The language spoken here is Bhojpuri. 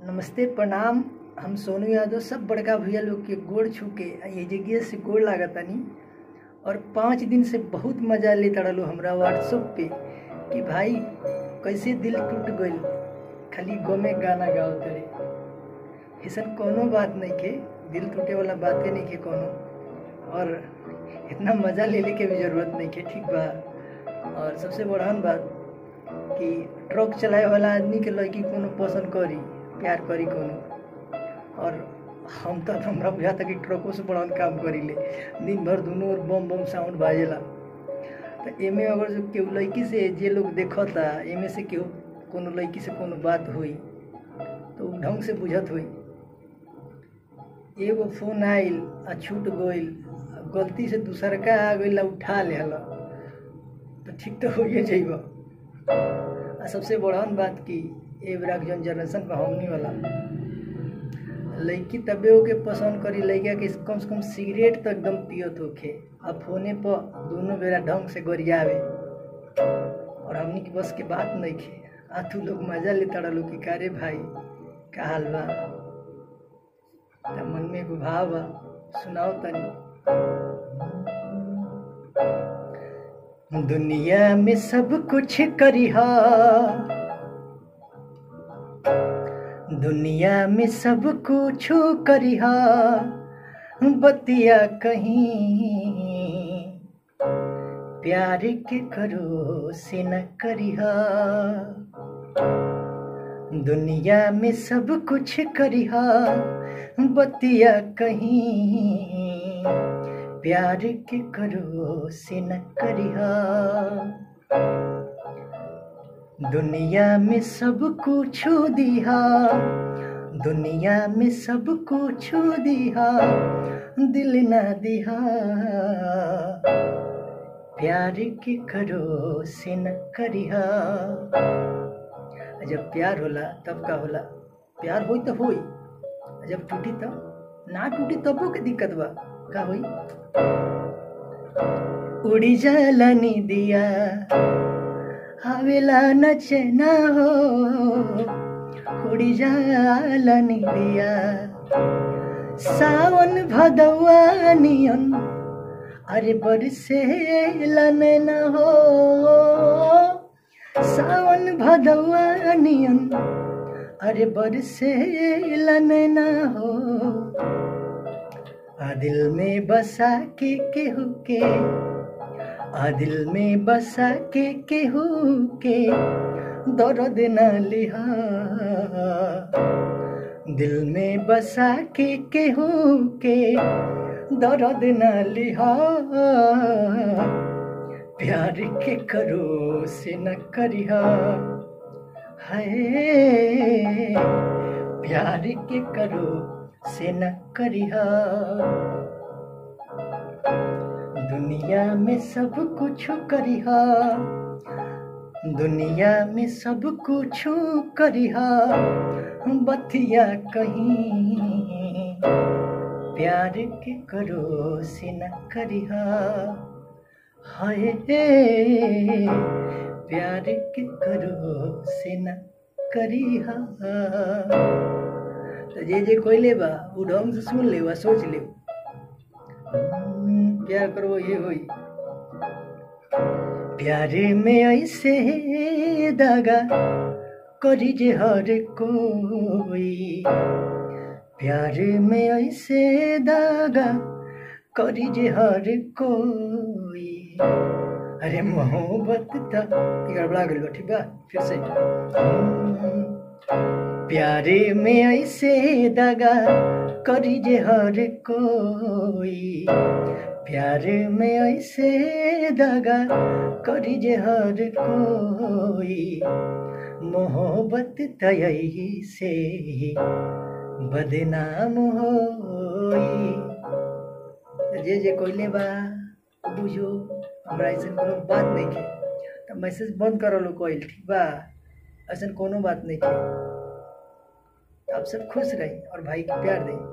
नमस्ते प्रणाम हम सोनू यादव सब बड़का भैया लोग के गोड़ छू के आ ये जगह से गोड़ लागतानी और पाँच दिन से बहुत मजा लेता रहलो हमरा व्हाट्सएप पे कि भाई कैसे दिल टूट गइल खाली गमे गाना गाओ तरे ऐसन कोनो बात नहीं के दिल टूटे वाला बातें नहीं के कोनो और इतना मजा ले ले के भी जरूरत नहीं के ठीक बा और सबसे बड़हन बात कि ट्रक चलाए वाला आदमी के लड़की कोनो पसंद करी प्यार करी कोनो और हम तो हमरा बुझा था कि ट्रकों से बड़हन काम करीले दिन भर दोनों ओर बम बम साउंड बाजेला तो एमे अगर जो केहू लड़की से जे लोग देखता एमे से केहू कोनो लड़की से कोनो बात हुई तो उ ढंग से बुझत हुई एगो फोन आइल आ छूट गइल आ गलती से दूसर का आ गइल आ उठा लेहला तो ठीक तो होइए जाइब आ सबसे बड़हन बात की ए बेरा के जौन जनरेशन पर हमनी वाला लड़की तबे ओके पसंद करी लड़का के कम से कम सिगरेट तो एकदम पियत होखे आ फोने पर दोनों बेरा ढंग से गरियावे और हमनी के बस के बात नहीं खे आ तू लोग मजा लेता रहो कि कारे भाई का हाल बा त मन में एगो भाव बा सुनाओ तनी दुनिया में सब कुछ करिहा दुनिया में सब कुछ करिहा बतिया कहीं प्यार के करो से न करिहा दुनिया में सब कुछ करिहा बतिया कहीं प्यार के करो से न करिहा दुनिया में सब कुछ दिहा दुनिया में सब कुछ दिहा दिल न दिहा प्यार के करो से न करिहा जब प्यार होला तब का होला प्यार होई तो होई जब टूटी तब ना टूटी तबो के दिक्कत बा का होई उड़ी जाला नी दिया हवेला नचना हो उड़ी जाला नी दिया सावन भदवा नियन अरे बरसे न हो सावन भदवा नियन अरे बरसे न हो आ दिल में बसा के केहू के आ दिल में बसा के केहू के दर्द न लिहा दिल में बसा के केहू के दर्द न लिहा प्यार के करो से न करिहा है प्यार के करो से न करिहा दुनिया में सब कुछ करिहा दुनिया में सब कुछ करिहा बतिया कहीं प्यार के करो से न करिहा हाय प्यार के करो से न करिहा तो जे जे कोइले बा उ ढंग से सुन ले बा सोच ले प्यार करो ये होई प्यारे में ऐसे दागा करी जे हर कोई प्यार में ऐसे दागा करी जे हर कोई अरे मोहब्बत त गड़बड़ा गइल ठीक बा फिर से प्यारे में ऐसे दगा करी जे हर कोई प्यार में ऐसे दगा करी जे हर कोई मोहब्बत तयही से बदनाम होई जे जे कोइले बा बुझो हमरा ऐसा कोनो बात नहीं के तो मैसेज बंद कर लो कोइल ठीक बा ऐसा कोनो बात नहीं के आप सब खुश रही और भाई के प्यार दें